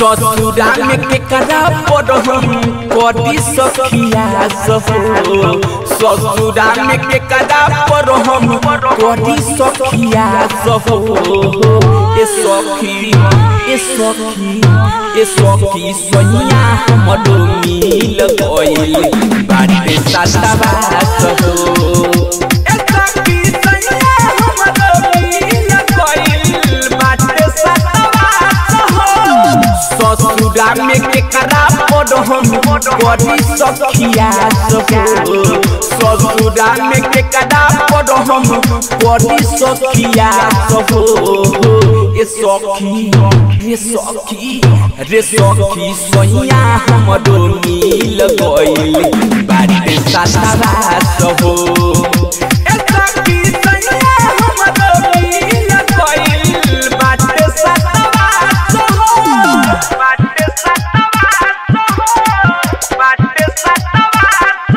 ससुरा में केकरा पर हम करी सखिया सहो ससुरा में केकरा पर हम करी सखिया सहो ए सखी ए सखी ए सखी सोनिया हमरो मिल गइल बाटे सातवा सहो ए सखी सोनिया हमरो मिल गइल बाटे सातवा सहो ससुरा में केकरा पर हम करी सखिया सहो ससुरा में केकरा पर हम करी सखिया सहो ए सखी रे सखी रे सखी सोनिया हमरो मिल गइल बाटे सातवा सहो ए सखी सोनिया हमरो मिल गइल बाटे सातवा सहो बाटे सातवा सहो बाटे सातवा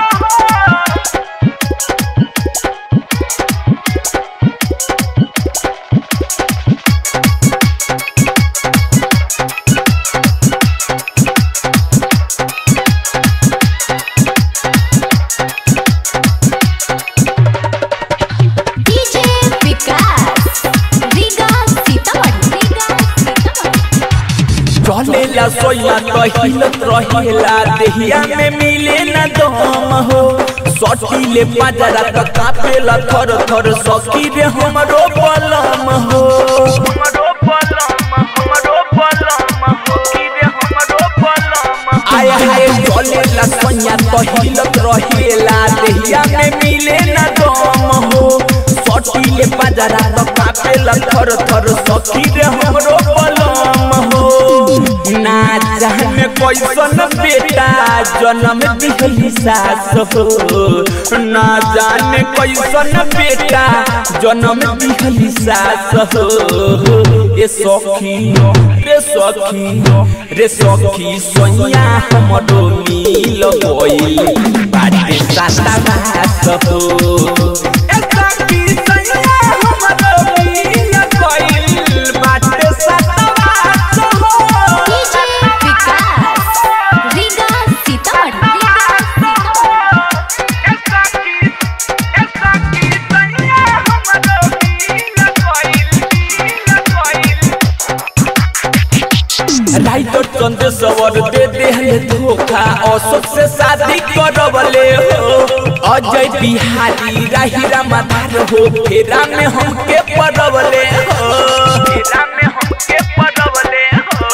सहो डीजे विकास रीगा सीतामढ़ी रीगा सीतामढ़ी चलेला सोया कहिलत रहेला देहिया में मिले न दम हो सटीले बाजारा त कापेला थर थर सखी रे हमरो बलम हो हमरो बलम हमरो बलम हो की रे हमरो बलम आय हाय चलेला सोया कहिलत रहेला देहिया में मिले न दम हो सटीले बाजारा त कापेला थर थर सखी रे हमरो बलम हो ना जाने कैसन बेटा जन्म दिहली सास हो ना जाने कैसन बेटा जन्म दिहली सास हो ए सखी रे सखी रे सखी सोनिया हमरो मिल गइल बाटे साता बास हो ए सखी सोनिया हमरो मिल गइल बाटे साता बास हो डीजे विकास रीगा सीतामढ़ी रीगा राइटर चंद्रेश्वर दे देहले धोखा अशोक से शादी करवले हो अजय बिहारी राहिरा माधार हो फेरा में हमके पड़वले हो फेरा में हमके पड़वले हो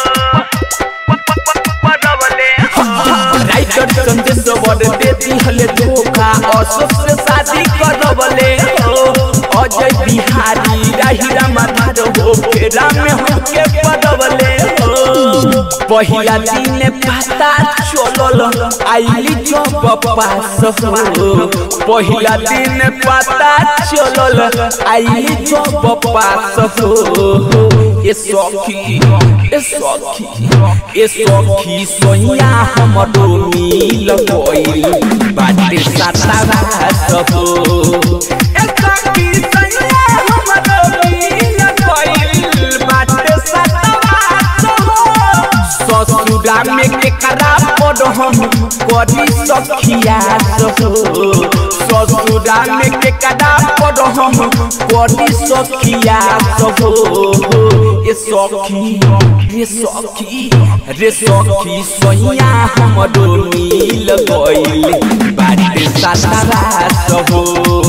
पड़वले राइटर चंद्रेश्वर दे दिहले धोखा अशोक से शादी करवले हो अजय बिहारी राहिरा माधार हो फेरा में हमके पड़वले हो पहिला दिन पता चलल आइली जब पास हो पहिला दिन पता चलल आइली जब पास हो ए सखी ए सखी ए सखी सोनिया हमरो मिल गइल बाटे साता हो ए सखी सोनिया हमरो मिल गइल बाटे साता हो ससुरा में केकरा पर हम करी सखिया सहो ससुरा में केकरा पर हम करी सखिया सहो ए सखी रे सखी रे सखी सोनिया हमरो मिल गइल बाटे साता सहो